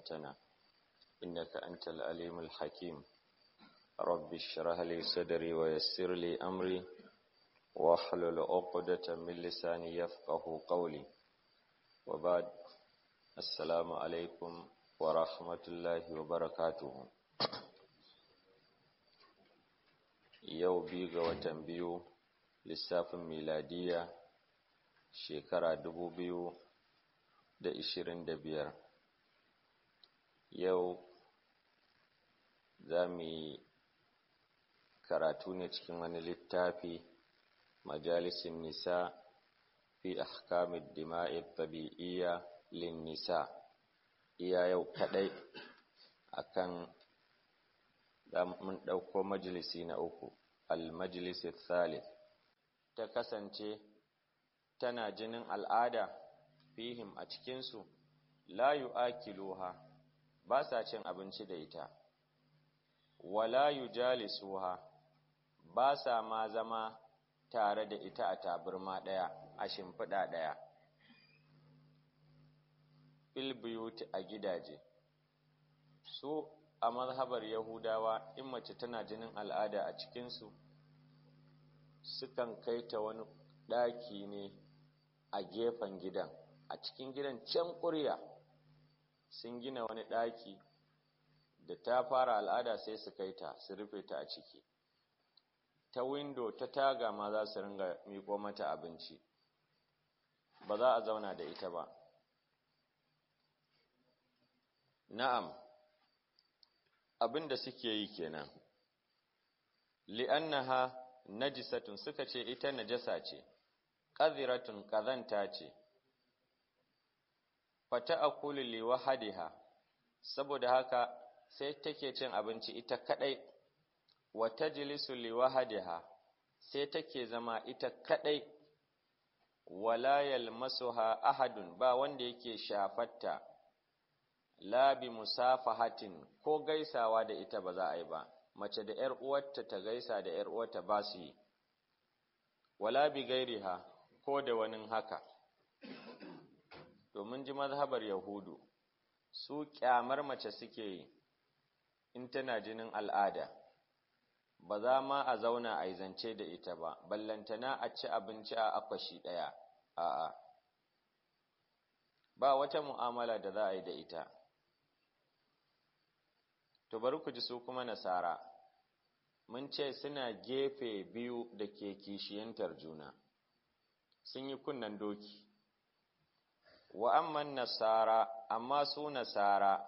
علمتنا إنك أنت العليم الحكيم رب اشرح لي صدري ويسر لي أمري واحلل عقدة من لساني يفقه قولي وبعد السلام عليكم ورحمة الله وبركاته yau biyu ga watan biyu lissafin miladiya shekara dubu biyu da ishirin da biyar yau za mu yi karatu ne cikin wani littafi majalisin nisa fi ahkamid dima'i tabi'iyya lin nisa iya yau kadai akan mun ɗauko majalisi na uku al-majalisi thalith ta kasance tana jinin al'ada fihim a cikinsu la yu'akiluha ba sa cin abinci da ita wala yujalisuha ba sa ma zama tare da ita a taburma ɗaya a shimfiɗa ɗaya filbiyuti a gidaje su a mazhabar yahudawa in mace tana jinin al'ada a cikinsu sukan kai ta wani ɗaki ne a gefen gidan a cikin gidan can ƙurya sun gina wani ɗaki da ta fara al'ada sai su kai ta su rufe ta a ciki ta windo ta taga ma za su ringa miƙo mata abinci ba za a zauna da ita ba na'am abin da suke yi kenan li'annaha najisatun suka ce ita najasa ce qadhiratun qadhanta ce fata akulu li wahadiha saboda haka sai take cin abinci ita kadai wa tajlisu li wahadiha sai take zama ita kadai wala yalmasuha ahadun ba wanda yake shafatta la bi musafahatin ko gaisawa da ita ba za a yi ba mace da ‘yar uwarta ta gaisa da ‘yar uwarta ba su yi wala bi gairiha ko da wani haka domin ji mazhabar yahudu su kyamar mace suke yi in tana jinin al'ada ba za ma a zauna a zance da ita ba ballantana a ci abinci a akwashi ɗaya a'a ba wata mu'amala da za a yi da ita To bari ku ji su kuma nasara, mun ce suna gefe biyu da ke kishiyantar juna, sun yi kunnan doki. Wa amman nasara, amma su nasara,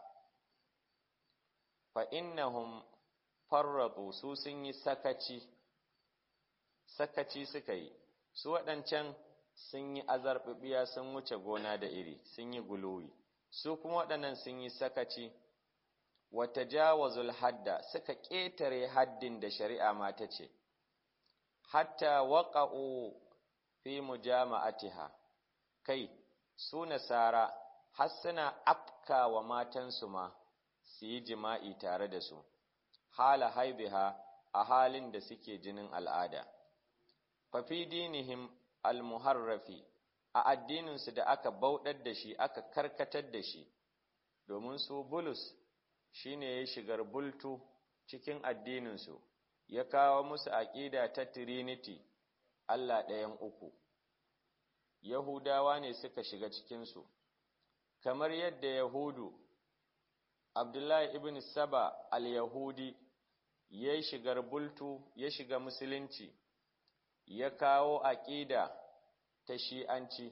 fa innahum farraɗu su sun yi sakaci, sakaci suka yi, su waɗancan sun yi azarɓiɓiya sun wuce gona da iri, sun yi guluwi, su kuma waɗannan sun yi sakaci. wata jawazul hadda suka ƙetare haddin da shari'a ma ta ce, hatta waƙa'u fi mujama'atiha kai, su nasara har suna afka wa matansu ma su yi jima'i tare da su, hala haibiha a halin da suke jinin al'ada. Fafi dinihim almuharrafi a addininsu da aka bauɗar da shi aka karkatar da shi, domin su bulus shi ne ya shigar bultu cikin addininsu, ya kawo musu aƙida ta Trinity, Allah ɗayan uku. Yahudawa ne suka shiga cikinsu, kamar yadda Yahudu, Abdullahi ibn Saba al-Yahudi, ya shigar bultu, ya shiga Musulunci, ya kawo aƙida ta shi'anci.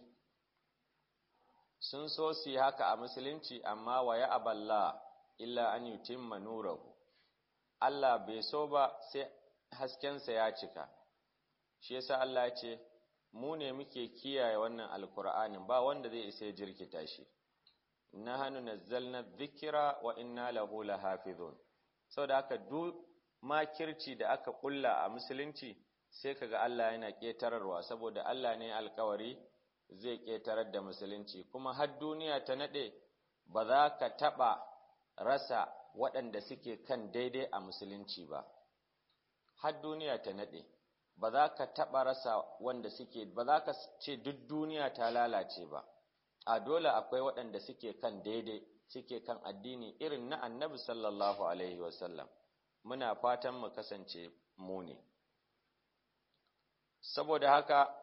Sun so su yi haka a Musulunci, amma wa ya aballa. illa an yutimma nurahu Allah bai so ba sai haskensa ya cika shi yasa Allah ya ce mu ne muke kiyaye wannan alkur'anin ba wanda zai isa jirkita shi nahnu nazzalna dhikra wa inna lahu lahafizun saboda haka duk makirci da aka kulla a musulunci sai kaga Allah yana ketararwa saboda Allah ne alkawari zai ketarar da musulunci kuma har duniya ta nade ba za ka taba rasa waɗanda suke kan daidai a musulunci ba har duniya ta naɗe ba za ka taɓa rasa wanda suke ba za ka ce duk duniya ta lalace ba a dole akwai waɗanda suke kan daidai suke kan addini irin na annabi sallallahu alaihi wasallam muna fatan mu kasance mu ne saboda haka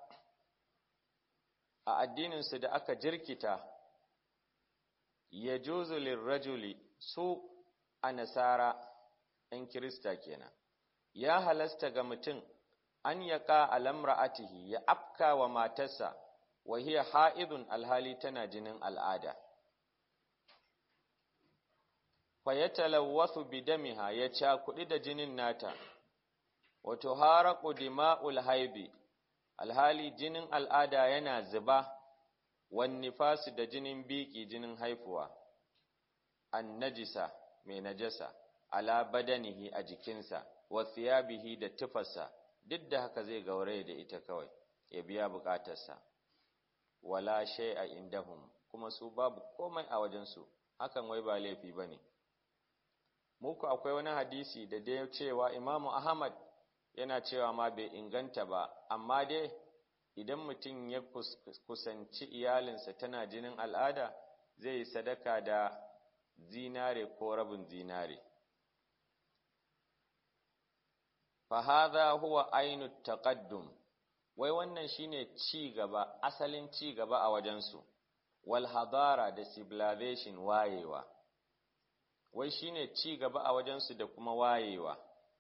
a addininsu da aka jirkita ya juzu lirrajuli su a nasara ‘yan Kirista kenan, ya halasta ga mutum an yaƙa alamra'atihi ya afka wa matarsa wa hiya ha'idun alhali tana jinin al'ada. Fa ya talawwasu bidamiha ya cakuɗi da jinin nata, wato haraƙu dima'ul haibi, alhali jinin al'ada yana zuba, wani fasu da jinin biki jinin haifuwa, an najisa mai najasa. ala badanihi a jikinsa wa thiyabihi da tufarsa duk da haka zai gauraye da ita kawai ya biya bukatarsa wala shay'a indahum kuma su babu komai a wajensu hakan wai ba laifi bane muku akwai wani hadisi da dai cewa Imamu Ahmad yana cewa ma bai inganta ba amma dai idan mutum ya kusanci iyalinsa tana jinin al'ada zai yi sadaka da zinare ko rabin zinare fahadha huwa ainu taqaddum wai wannan shine ci gaba asalin ci gaba a wajensu wal hadara da civilization wayewa wai shine ci gaba a wajensu da kuma wayewa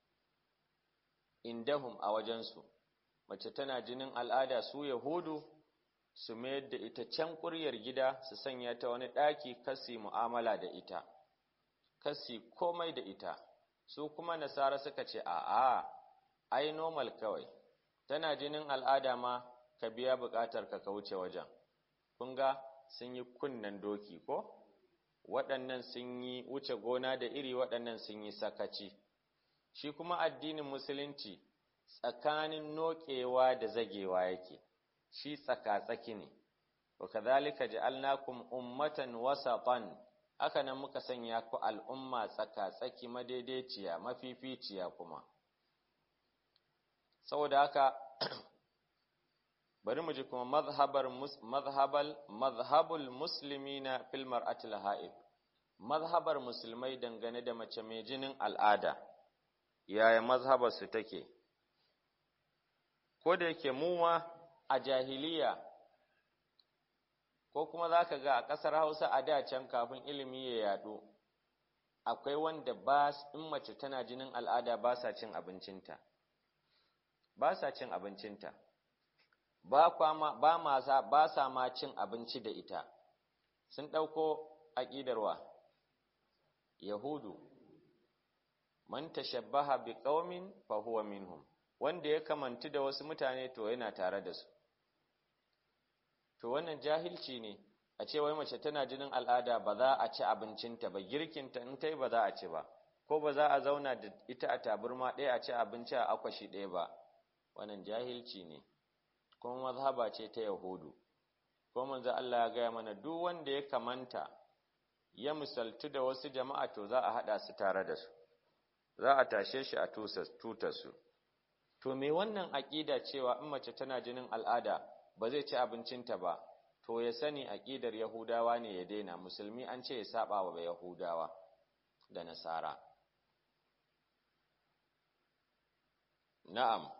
indahum a wajensu mace tana jinin al'ada su yahudu su mayar da ita can ƙuryar gida su sanya ta wani ɗaki kasi mu'amala da ita kasi komai da ita su kuma nasara suka ce a'a ai normal kawai tana jinin al'ada ma ka biya buƙatar ka ka wuce wajen kun ga sun yi kunnen doki ko waɗannan sun yi wuce gona da iri waɗannan sun yi sakaci shi kuma addinin musulunci tsakanin noƙewa da zagewa yake shi tsaka-tsaki ne wa kadhalika ja'alnakum ummatan wasatan haka nan muka sanya ku al'umma tsaka-tsaki madaidaiciya mafificiya kuma saboda haka bari mu ji kuma mazhabar mazhabal mazhabul muslimina fil mar'atil ha'id mazhabar musulmai dangane da mace mai jinin al'ada yaya mazhabar su take ko da yake mu ma a jahiliya ko kuma za ka ga a ƙasar hausa a da can kafin ilimi ya yaɗu akwai wanda ba in mace tana jinin al'ada ba sa cin abincinta ba sa cin abincinta ba kwama ba ma ba sa ma cin abinci da ita sun ɗauko aƙidarwa yahudu man tashabbaha bi qaumin fa huwa minhum wanda ya kamantu da wasu mutane to yana tare da su to wannan jahilci ne a ce wai mace tana jinin al'ada ba za a ci abincinta ba girkinta in ta yi ba za a ci ba ko ba za a zauna da ita a taburma ɗaya a ci abinci a akwashi ɗaya ba wannan jahilci ne kuma mazhaba ce ta yahudu ko manzo Allah ya gaya mana duk wanda ya kamanta ya misaltu da wasu jama'a to za a haɗa su tare da su za a tashe shi a tutar su to me wannan aƙida cewa in mace tana jinin al'ada ba zai ci abincinta ba to ya sani aƙidar yahudawa ne ya daina musulmi an ce ya saba wa yahudawa da nasara na'am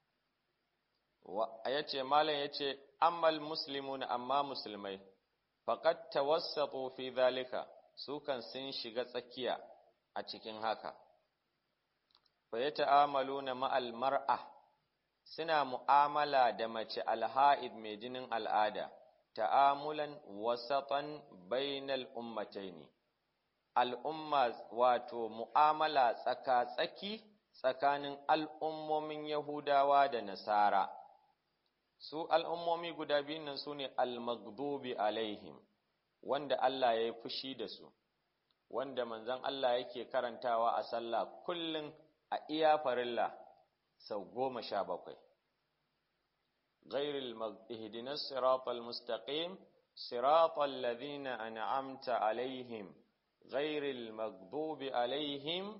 ya ce malam ya ce ammal muslimuna amma musulmai faqad tawassatu fi zalika su kan sun shiga tsakiya a cikin haka fa yata'amaluna ma'al mar'a suna mu'amala da mace alha'id mai jinin al'ada ta'amulan wasatan bainal ummataini al'umma wato mu'amala tsaka-tsaki tsakanin al'ummomin Yahudawa da Nasara su al'ummomi guda biyun nan su ne al-maghdubi alaihim wanda Allah ya yi fushi da su wanda manzon Allah yake karantawa a sallah kullum a iya farilla sau goma sha bakwai ghairil ihdinas siratal mustaqim siratal ladhina an'amta alaihim ghairil maghdubi alaihim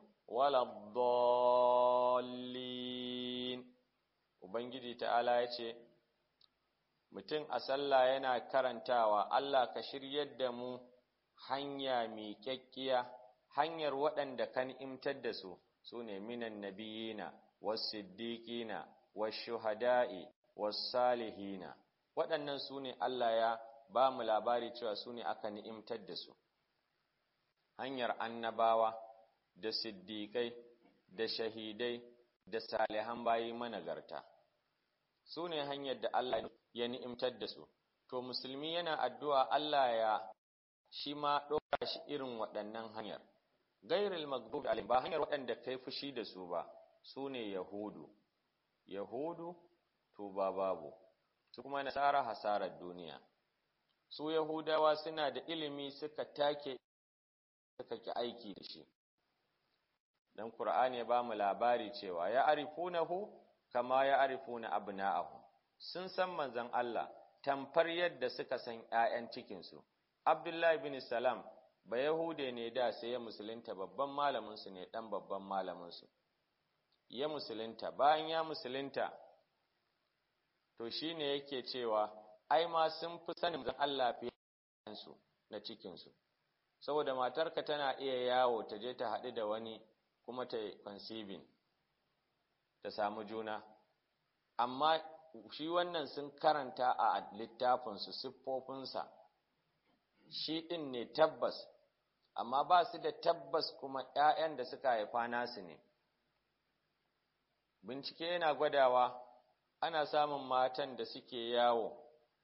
waladdallin ubangiji ta'ala ya ce mutum a sallah yana karantawa Allah ka shiryar da mu hanya miƙaƙƙiya hanyar waɗanda kan imtar da su su ne minan nabiyina was-siddiqina wash-shuhada'i was-salihina waɗannan su ne Allah ya ba mu labari cewa su ne aka ni'imtar da su hanyar annabawa da siddiƙai da shahidai da salihan bayi managarta su ne hanyar da Allah ya ni'imtar da su to musulmi yana addu'a Allah ya shi ma ɗora shi irin waɗannan hanyar gairil maghdubi alaihim ba hanyar waɗanda kai fushi da su ba su ne yahudu yahudu to ba babu su kuma nasara hasarar duniya su yahudawa suna da ilimi suka take suka ki aiki da shi dan qur'ani ya ba mu labari cewa ya arifunahu kama ya arifuna abna'ahu sun san manzon Allah tamfar yadda suka san ƴaƴan cikin su Abdullahi bin Salam ba Yahude ne da sai ya musulunta babban malamin su ne dan babban malamin su ya musulunta bayan ya musulunta to shine yake cewa ai ma sun fi sanin manzon Allah fiye su na cikin su saboda matarka tana iya yawo ta je ta haɗu da wani kuma ta conceiving ta samu juna amma shi wannan sun karanta a littafinsu siffofinsa shi ɗin ne tabbas amma ba su da tabbas kuma ‘ya'yan da suka haifa nasu ne bincike yana gwadawa ana samun matan da suke yawo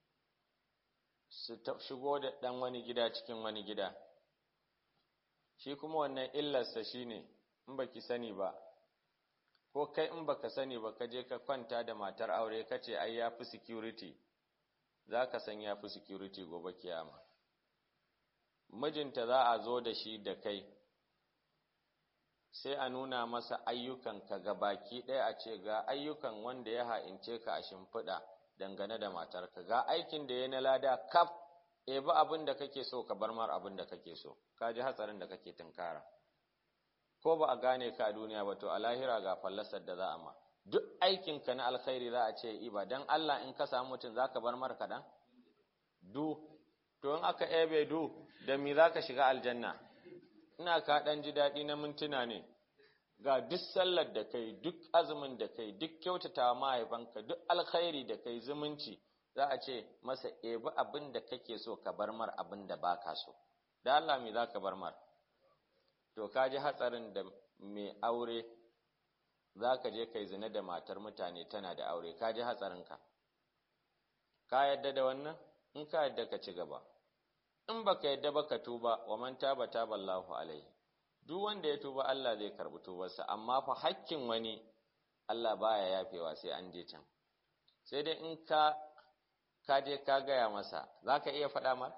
su shigo da ɗan wani gida cikin wani gida shi kuma wannan illarsa shi ne in baki sani ba ko kai in baka sani ba ka je ka kwanta da matar aure ka ce ai ya fi security za ka san ya fi security gobe kiyama mijinta za a zo da shi da kai sai a nuna masa ayyukanka ga baki ɗaya a ce ga ayyukan wanda ya ha'ince ka a shimfiɗa dangane da matarka ga aikin da ya na lada kaf ebi abin da kake so ka bar mar abin da kake so ka ji hatsarin da kake tunkara ko ba a gane ka a duniya ba to a lahira ga fallasar da za a ma duk aikinka na alkhairi za a ce iba dan Allah in ka samu mutum za ka bar mar kaɗan du to in aka ebe du da mi za ka shiga aljanna ina ka ɗan ji daɗi na mintuna ne ga duk sallar da kai duk azumin da kai duk kyautata mahaifanka duk alkhairi da kai zumunci za a ce masa ebi abin da kake so ka bar mar abin da baka so da Allah me za ka bar mar to ka ji hatsarin da mai aure za ka je kai zina da matar mutane tana da aure ka ji hatsarinka ka yadda da wannan in ka yadda ka ci gaba in baka yadda ba ka tuba wa man taba taba Allahu alaihi duk wanda ya tuba Allah zai karbi tubarsa amma fa hakkin wani Allah baya yafewa sai an je can sai dai in ka ka je ka gaya masa zaka iya faɗa ma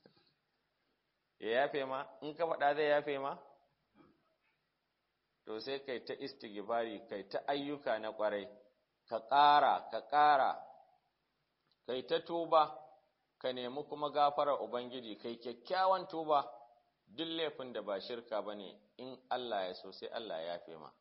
ya yafe ma in ka faɗa zai yafe ma to sai kai ta istighfari kai ta ayyuka na ƙwarai ka ƙara ka ƙara kai ta tuba ka nemi kuma gafarar ubangiji kai kyakkyawan tuba duk laifin da ba shirka ba ne in Allah ya so sai Allah ya yafe ma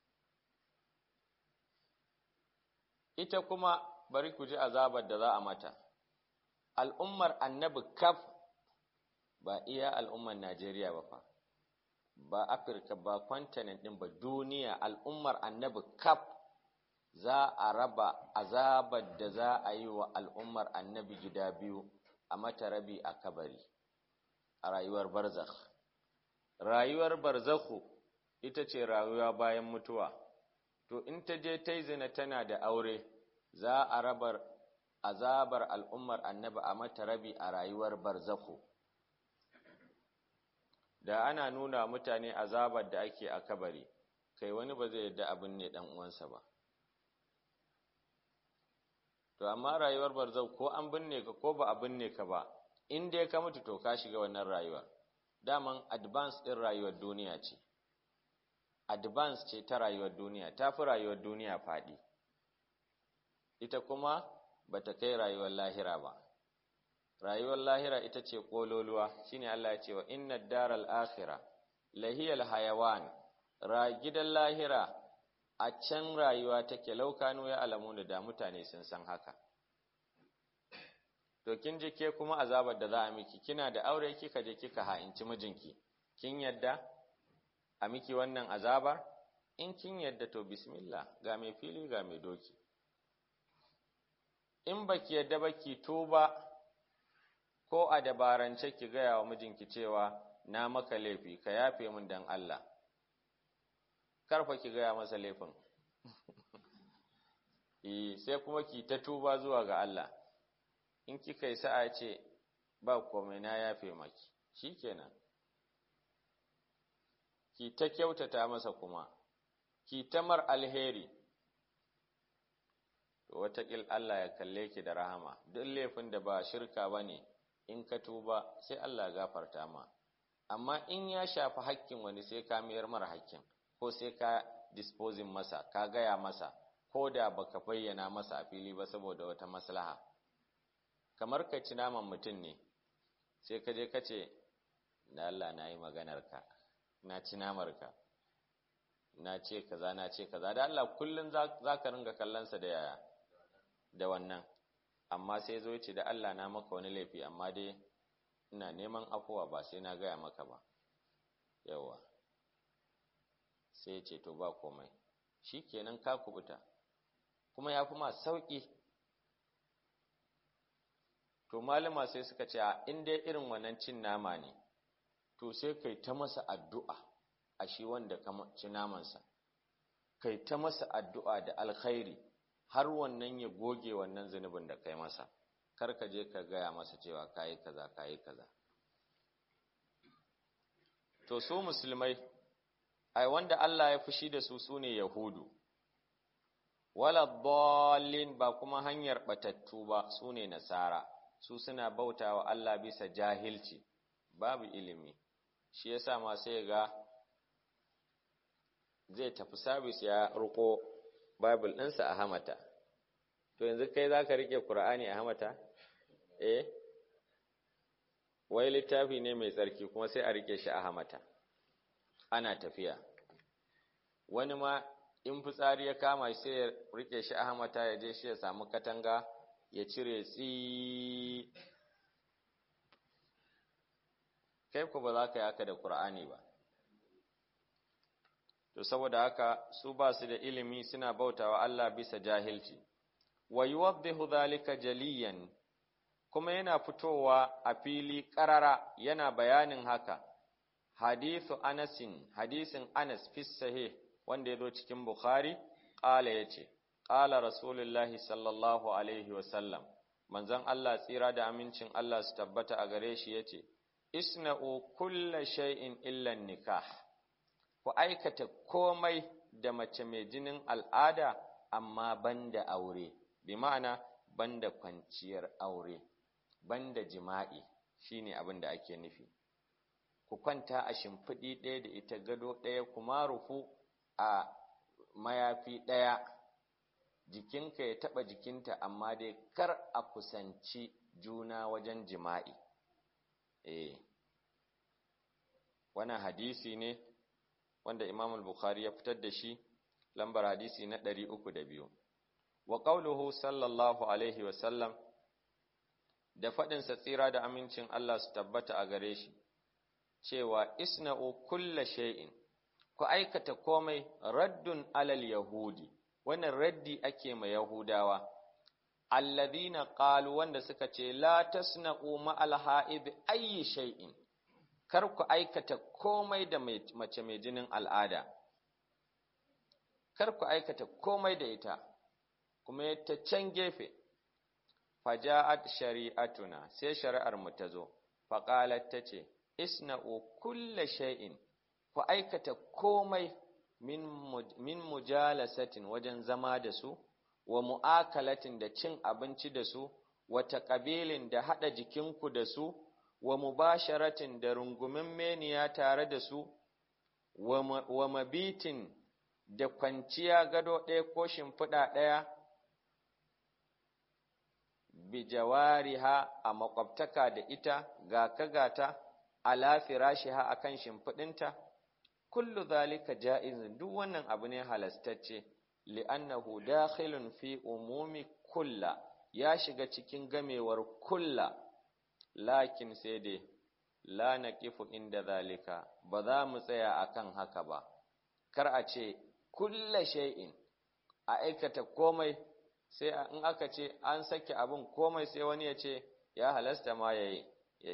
ita kuma bari ku ji azabar da za a mata al'ummar annabi kaf ba iya al'ummar Najeriya ba fa ba Afirka ba kwantanen ɗin ba duniya al'ummar annabi kaf za a raba azabar da za a yi wa al'ummar annabi gida biyu a mata rabi a kabari a rayuwar barzakh rayuwar barzakhu ita ce rayuwa bayan mutuwa to in ta je ta zina tana da aure za a rabar azabar al'ummar annabi a mata rabi a rayuwar barzakhu da ana nuna mutane azabar da ake a kabari kai wani ba zai yadda abin ne dan uwansa ba to amma rayuwar barzau ko an binne ka ko ba a binne ka ba in dai ka mutu to ka shiga wannan rayuwar daman advance din rayuwar duniya ce advance ce ta rayuwar duniya ta fi rayuwar duniya faɗi ita kuma ba ta kai rayuwar lahira ba rayuwar lahira ita ce ƙololuwa shine Allah ya ce wa inna daral akhira lahiyal hayawan ra gidan lahira a can rayuwa take laukanu ya alamu da da mutane sun san haka to kin je ke kuma azabar da za a miki kina da aure kika je kika ha'inci mijinki kin yadda a miki wannan azabar in kin yadda to bismillah ga mai fili ga mai doki in baki yadda baki tuba ko a dabarance ki gaya wa mijinki cewa na maka laifi ka yafe min dan Allah karfa ki gaya masa laifin eh sai kuma ki ta tuba zuwa ga Allah in kika yi sa'a ce ba komai na yafe maki shikenan ki ta kyautata masa kuma ki ta mar alheri to wataƙil Allah ya kalle ki da rahama duk laifin da ba shirka ba ne in ka tuba sai Allah gafarta ma amma in ya shafi hakkin wani sai ka mayar mara hakkin ko sai ka disposing masa ka gaya masa ko da baka bayyana masa a fili ba saboda wata maslaha kamar ka ci naman mutum ne sai ka je ka ce na Allah na yi maganarka na ci namarka na ce kaza na ce kaza da Allah kullum za ka ringa kallonsa da yaya da wannan amma sai zo ce da Allah na maka wani laifi amma dai ina neman afuwa ba sai na gaya maka ba yawa sai ce to ba komai shi kenan ka kubuta kuma ya fi ma sauƙi to malama sai suka ce a in dai irin wannan cin nama ne to sai kai ta masa addu'a a shi wanda ka ci namansa kai ta masa addu'a da alkhairi har wannan ya goge wannan zunubin da kai masa kar ka je ka gaya masa cewa kayi kaza kayi kaza to su musulmai ai wanda Allah ya fushi da su sune yahudu wala dallin ba kuma hanyar batattu ba sune nasara su suna bautawa Allah bisa jahilci babu ilimi shi yasa ma sai ga zai tafi sabis ya ruko bible ɗinsa a hamata to yanzu kai za ka riƙe ƙur'ani a hamata eh wai littafi ne mai tsarki kuma sai a riƙe shi a hamata ana tafiya wani ma in fitsari ya kama sai ya riƙe shi a hamata ya je shi ya samu katanga ya cire tsi kai ku ba za ka yi haka da ƙur'ani ba to saboda haka su ba su da ilimi suna bautawa Allah bisa jahilci wa yuwaddihu dhalika jaliyan kuma yana fitowa a fili ƙarara yana bayanin haka hadithu anasin hadisin anas fi sahih wanda ya zo cikin bukhari ƙala ya ce ƙala rasulullahi sallallahu alaihi wasallam manzon Allah tsira da amincin Allah su tabbata a gare shi ya ce isna'u kulla shay'in illa nikah ku aikata komai da mace mai jinin al'ada amma banda aure bi ma'ana banda kwanciyar aure banda jima'i shine abin da ake nufi ku kwanta a shimfiɗi ɗaya da ita gado ɗaya kuma rufu a mayafi ɗaya jikinka ya taɓa jikinta amma dai kar a kusanci juna wajen jima'i eh wannan hadisi ne wanda Imam al-Bukhari ya fitar da shi lambar hadisi na 302 wa qawluhu sallallahu alaihi wa sallam da fadin sa tsira da amincin Allah su tabbata a gare shi cewa isna'u kulla shay'in ku aikata komai raddun alal yahudi wannan raddi ake ma yahudawa alladhina qalu wanda suka ce la tasna'u ma al-ha'id ayyi shay'in kar ku aikata komai da mace mai jinin al'ada, kar ku aikata komai da ita, kuma ta can gefe, faja'at shari'atuna sai shari'ar mu ta zo, faƙalar ta ce, Isna'u kulla shay'in, ku aikata komai min mujalasatin wajen zama da su, wa mu'akalatin da cin abinci da su, wata ƙabilin da haɗa jikinku da su, wa mubasharatin da rungumin meniya tare da su, wa mabitin da kwanciya gado ɗaya ko shimfiɗa ɗaya, bi jawariha a makwabtaka da ita ga kagata ala firashiha a kan shimfiɗinta, kullu zalika ja'izin duk wannan abu ne halastacce, li'annahu dakhilun fi umumi kulla, ya shiga cikin gamewar kulla lakin sai dai la naqifu inda zalika ba za mu tsaya akan haka ba kar a ce kulla shay'in a aikata komai sai in aka ce an sake abin komai sai wani ya ce ya halasta ma ya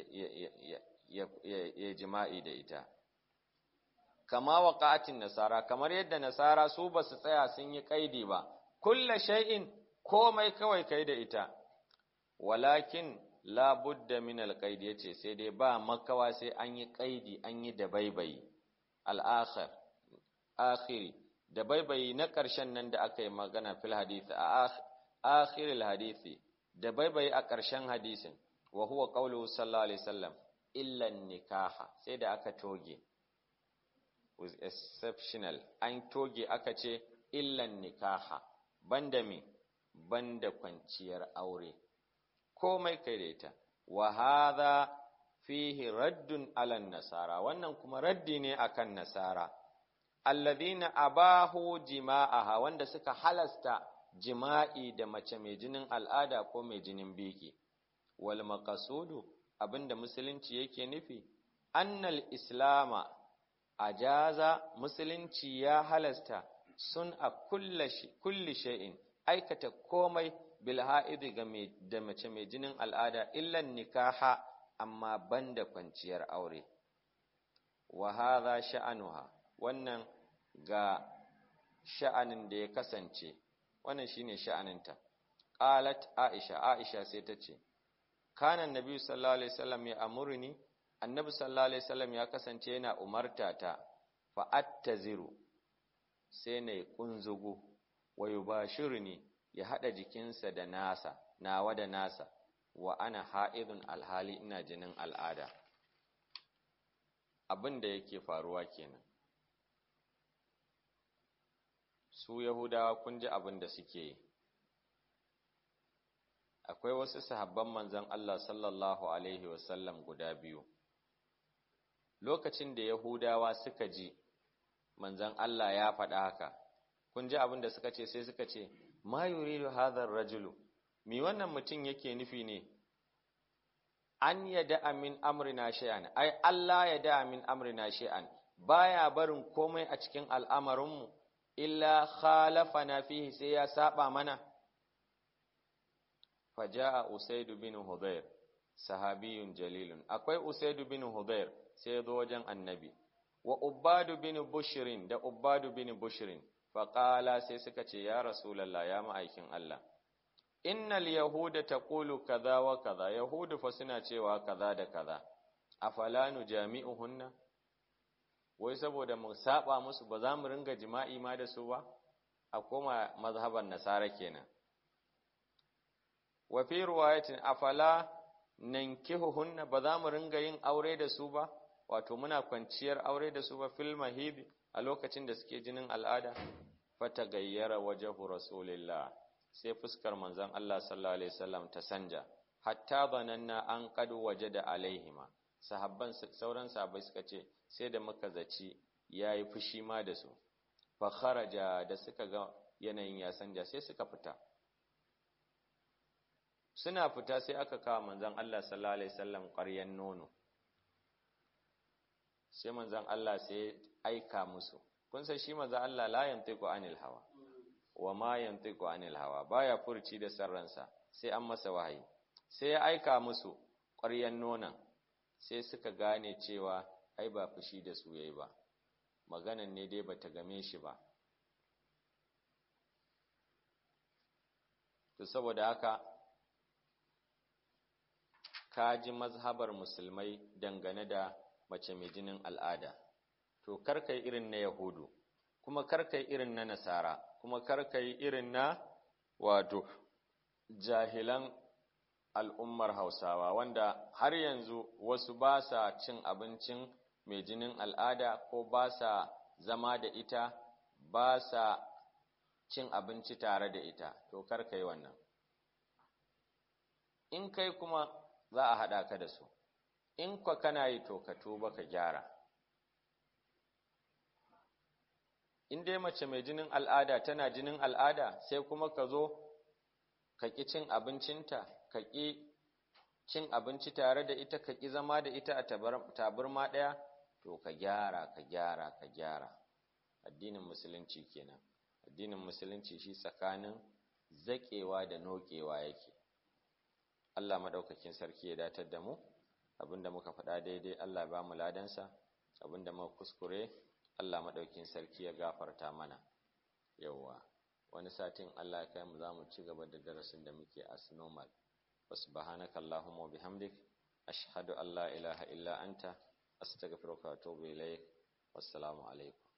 ya jima'i da ita kama waqatin nasara kamar yadda nasara su ba su tsaya sun yi kaidi ba kulla shay'in komai kawai kai da ita walakin la budda min alqaid yace sai dai ba makawa sai an yi kaidi an yi dabaibayi al-akhir akhiri dabaibayi na ƙarshen nan da aka yi magana fil hadisi a akhiril hadisi dabaibayi a ƙarshen hadisin wa huwa qawluhu sallallahu alaihi wasallam illa nikaha sai da aka toge was exceptional an toge aka ce illa nikaha banda me banda kwanciyar aure komai kai da ita wa hadha fihi raddun ala nasara wannan kuma raddi ne akan nasara alladhina abahu jima'aha wanda suka halasta jima'i da mace mai jinin al'ada ko mai jinin biki wal maqasudu abinda musulunci yake nufi annal islama ajaza musulunci ya halasta sun a kulli shay'in aikata komai bil ha'idi ga da mace mai jinin al'ada illan nikaha amma banda kwanciyar aure wa hadha sha'anuha wannan ga sha'anin da ya kasance wannan shine sha'aninta qalat aisha aisha sai ta ce kana annabi sallallahu alaihi wasallam ya amurni annabi sallallahu alaihi wasallam ya kasance yana umarta ta fa attaziru sai na kunzugu wa yubashirni ya hada jikinsa da nasa nawa da nasa wa ana ha'idun alhali ina jinin al'ada abin da yake faruwa kenan su yahudawa kun ji abin da suke yi akwai wasu sahabban manzon Allah sallallahu alaihi wasallam guda biyu lokacin da yahudawa suka ji manzon Allah ya faɗa haka kun ji abin da suka ce sai suka ce ma yuridu hadha rajulu mi wannan mutum yake nufi ne an yada min amrina shay'an ai Allah ya da min amrina shay'an baya barin komai a cikin al'amarinmu illa khalafana fihi sai ya saba mana faja'a usaid bin hudayr sahabiyun jalilun akwai usaid bin hudayr sai ya zo wajen annabi wa ubadu bin bushrin da ubadu bin bushrin faqala sai suka ce ya rasulullah ya ma'aikin Allah innal yahuda taqulu kaza wa kaza yahudu fa suna cewa kaza da kaza afala nujami'uhunna wai saboda mu saba musu ba za mu ringa jima'i ma da su ba a koma mazhaban nasara kenan wa fi riwayatin afala nankihuhunna ba za mu ringa yin aure da su ba wato muna kwanciyar aure da su ba fil mahib a lokacin da suke jinin al'ada fata gayyara wajhu rasulillah sai fuskar manzon Allah sallallahu alaihi wasallam ta sanja hatta bananna an qad wajada alaihima sahabban sauran sahabbai suka ce sai da muka zaci yayi fushi ma da su fa kharaja da suka ga yanayin ya sanja sai suka fita suna fita sai aka kawo manzon Allah sallallahu alaihi wasallam ƙaryan nono sai manzon Allah sai aika musu kun san shi manzon Allah la yantiqu anil hawa wa ma yantiqu anil hawa baya furci da sarransa sai an masa wahayi sai ya aika musu ƙwaryan nonon sai suka gane cewa ai ba fushi da su yayi ba maganan ne dai bata game shi ba to saboda haka ka ji mazhabar musulmai dangane da mace mai jinin al'ada to karkai irin na yahudu kuma karkai irin na nasara kuma karkai irin na wato jahilan al'ummar hausawa wanda har yanzu wasu ba sa cin abincin mai jinin al'ada ko ba sa zama da ita ba sa cin abinci tare da ita to karkai wannan in kai kuma za a haɗa ka da su in kwa kana yi to ka tuba ka gyara in dai mace mai jinin al'ada tana jinin al'ada sai kuma ka zo ka ƙi cin abincinta ka ƙi cin abinci tare da ita ka ƙi zama da ita a taburma ɗaya to ka gyara ka gyara ka gyara addinin musulunci kenan addinin musulunci shi tsakanin zaƙewa da noƙewa yake Allah maɗaukakin sarki ya datar da mu abinda muka faɗa daidai Allah ba mu ladansa abinda muka kuskure Allah maɗaukakin sarki ya gafarta mana yawwa wani satin Allah ya kai mu za mu ci gaba da darasin da muke as normal subhanaka allahumma wa bihamdik ashhadu an la ilaha illa anta astaghfiruka wa atubu ilaik wassalamu alaikum